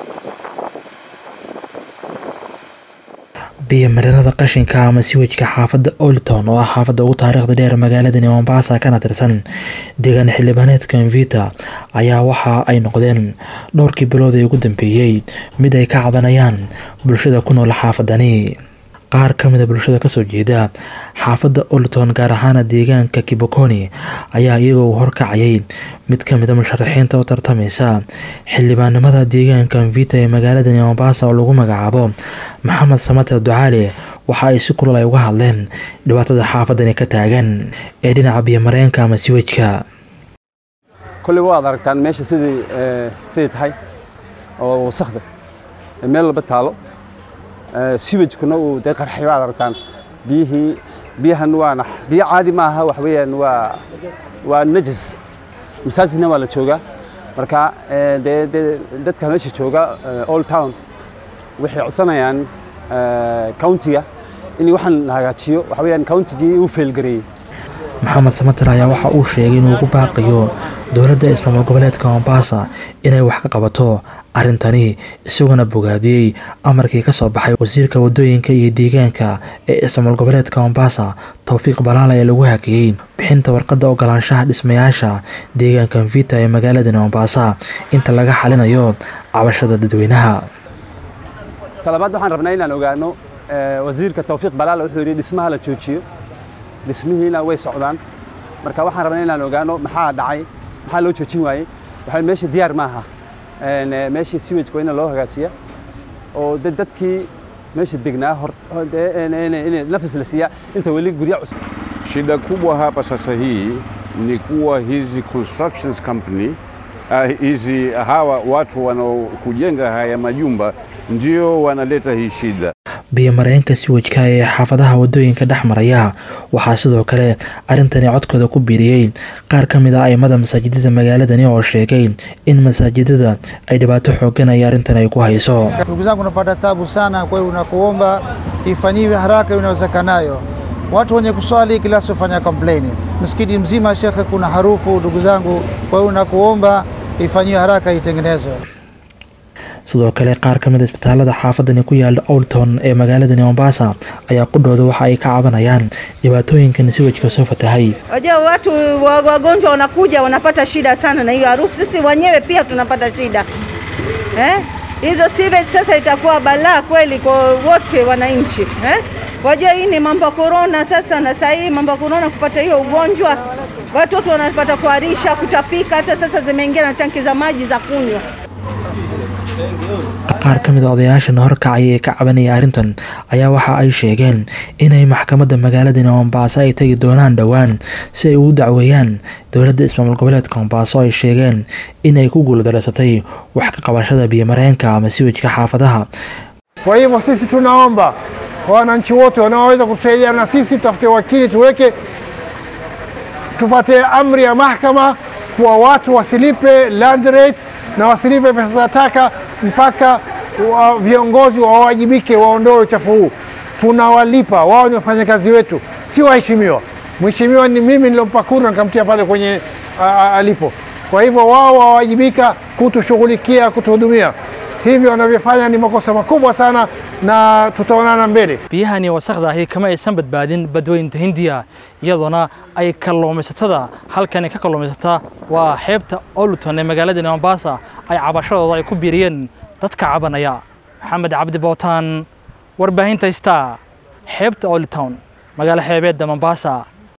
biyo-mareenada qashinka ama siwajka xaafadda olton oo ah xaafadda ugu taariikhda dheer magaaladani mombasa kana tirsan deegaan xildhibaaneedka mvita ayaa waxa ay noqdeen dhowrkii bilood ee ugu dambeeyey mid ay ka cabanayaan bulshada ku nool xaafadani qaar ka mid a bulshada kasoo jeeda xaafadda olton gaar ahaana deegaanka kibokoni ayaa iyagoo horkacayay mid ka mid a musharaxiinta u tartamaysa xildhibaanimada deegaanka mvita ee magaaladani mombasa oo lagu magacaabo maxamed samater ducaale waxa ay si kulal ay uga hadleen dhibaatada xaafadani ka taagan ee dhinaca biyomareenka ama siwajka kolley waad aragtaan meesha sidii siday tahay oo wasakda meel walba taalo siwajkuna uu dee qarxay waad aragtaan biyihii biyahan waana biyo caadi ma aha wax weeyaan waa waa najis masaajidna waa la joogaa marka dee dee dadka meesha jooga old town waxay codsanayaan countiga in waxaan la hagaajiyo waxa weeyaan countigii uu failgareeyey maxamed samater ayaa waxa uu sheegay inuu ugu baaqiyo dowladda ismaamul goboleedka mombasa inay wax ka qabato arrintani isaguna bogaadiyey amarkii ka soo baxay wasiirka wadooyinka iyo deegaanka ee ismaamul goboleedka mombasa towfiiq balaala ee lagu hakiyey bixinta warqadda ogolaanshaha dhismayaasha deegaanka mvita ee magaaladani mombasa inta laga xalinayo cabashada dadweynaha talabaad waxaan rabnaa inaan ogaano wasiirka towfiiq balaala wuxuu yidhi dhismaha la joojiyo dhismihiina way socdaan marka waxaan rabnaa inaan ogaano maxaa dhacay maxaa loo joojin waayey waxaa meesha diyaar maaha meeshii siwajka waa in loo hagaajiya oo dadkii meesha degnaa hor nafis la siiyaa inta weli gurya cusub Shida kubwa hapa sasa hii ni kuwa hizi constructions company uh, hizi hawa watu wanaokujenga haya majumba ndio wanaleta hii shida. biyo-mareenka siwajka ee xaafadaha wadooyinka dhex maraya waxaa sidoo kale arrintani codkooda ku biiriyey qaar ka mid a aimada masaajidada magaaladani oo sheegay in masaajidada ay dhibaato xoogan ay arrintan ay ku hayso Ndugu zangu, napata tabu sana, kwa hiyo nakuomba ifanyiwe haraka inawezekanayo. Watu wenye kuswali kila siku fanya complain. Msikiti mzima shekhe, kuna harufu ndugu zangu, kwa hiyo nakuomba ifanyiwe haraka itengenezwe. sidoo kale qaar ka mid a isbitaalada xaafadani ku yaala olton ee magaaladani mombasa ayaa qudhooda waxa ay ka cabanayaan dhibaatooyinkan siwajka soo fatahay Wajua watu wa- wagonjwa wanakuja wanapata shida sana na hiyo harufu, sisi wenyewe pia tunapata shida eh? Hizo sewage sasa itakuwa balaa kweli kwa wote wananchi eh? Wajua hii ni mambo ya korona sasa, na saa hii mambo ya korona kupata hiyo ugonjwa, watoto wanapata kuharisha, kutapika, hata sasa zimeingia na tanki za maji za kunywa. qaar ka mid a odayaashan horkacaya ee ka cabanaya arrintan ayaa waxa ay sheegeen inay maxkamadda magaaladani mombaaso ay tegi doonaan dhowaan si ay ugu dacweeyaan dowladda ismaamul goboleedka mombaaso ay sheegeen in ay ku guuldareysatay wax ka qabashada biyomareenka ama siwajka xaafadaha Kwa hivyo sisi tunaomba kwa wananchi wote wanaoweza kutusaidia na sisi, tutafute wakili tuweke, tupate amri ya mahakama kuwa watu wasilipe land rates na wasilipe pesa za taka mpaka wa viongozi wawajibike, waondoe uchafu huu. Tunawalipa, wao ni wafanyakazi wetu, si waheshimiwa. Mheshimiwa ni mimi nilompa kura nikamtia pale kwenye a, a, alipo. Kwa hivyo wao wawajibika kutushughulikia, kutuhudumia. Hivyo wanavyofanya ni makosa makubwa sana, na tutaonana mbele. biyahani wasakhda ahi kama aysan badbaadin badweynta hindiya iyadoona ay kalluumaysatada halkani ka kalluumaysataa waa xeebta oluton ee magaaladani mombasa ay cabashadooda ay ku biiriyeen dadka cabanaya maxamed cabdi bootaan warbaahinta star xeebta oluton magaalo xeebeedda mombasa